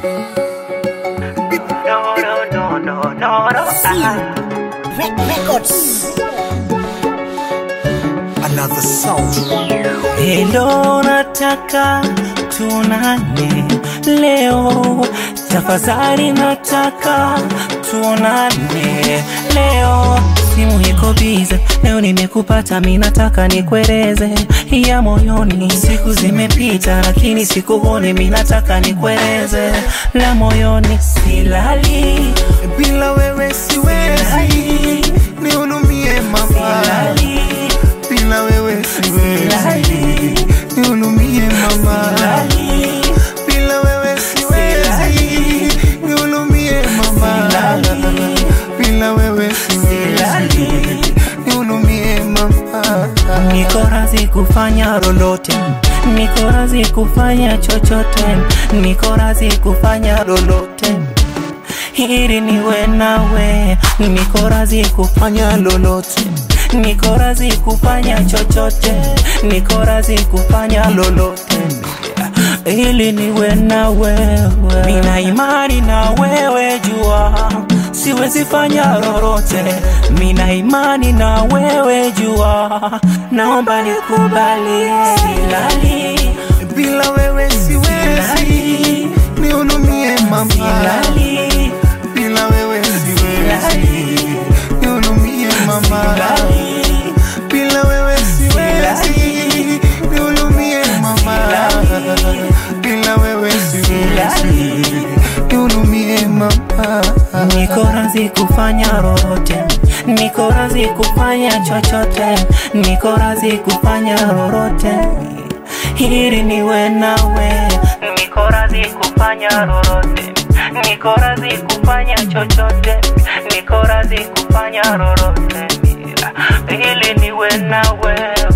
No, no, no, no, no, no. Ah. Records. Another sound. Hello, nataka tunane leo, tafadhali nataka tunane leo. Simu iko bize leo, nimekupata mi, nataka nikueleze ya moyoni. Siku zimepita lakini sikuoni, mi nataka nikueleze la moyoni. Silali, Bila wewe siwezi, silali, nihurumie mama. silali, Bila wewe siwezi, silali, nihurumie mama. silali. Bila wewe siwezi, nihurumie mama. Bila wewe siwezi, nihurumie mama. Niko razi kufanya lolote, niko razi kufanya chochote, niko razi kufanya lolote ili niwe nawe, niko razi kufanya lolote, niko razi kufanya chochote, niko razi kufanya lolote ili niwe na wewe. Nina imani na wewe, jua siwezi fanya lolote. Nina imani na wewe, jua naomba nikubali. Silali, Bila wewe siwezi, silali, nihurumie mama. silali, Bila wewe siwezi, nihurumie mama. silali. Bila wewe siwezi, nihurumie mama. Bila wewe siwezi, nihurumie mama. Niko razi kufanya lolote, niko razi kufanya chochote, niko razi kufanya lolote ili niwe nawe. Niko razi kufanya lolote, niko razi kufanya chochote, niko razi kufanya lolote ili niwe na wewe.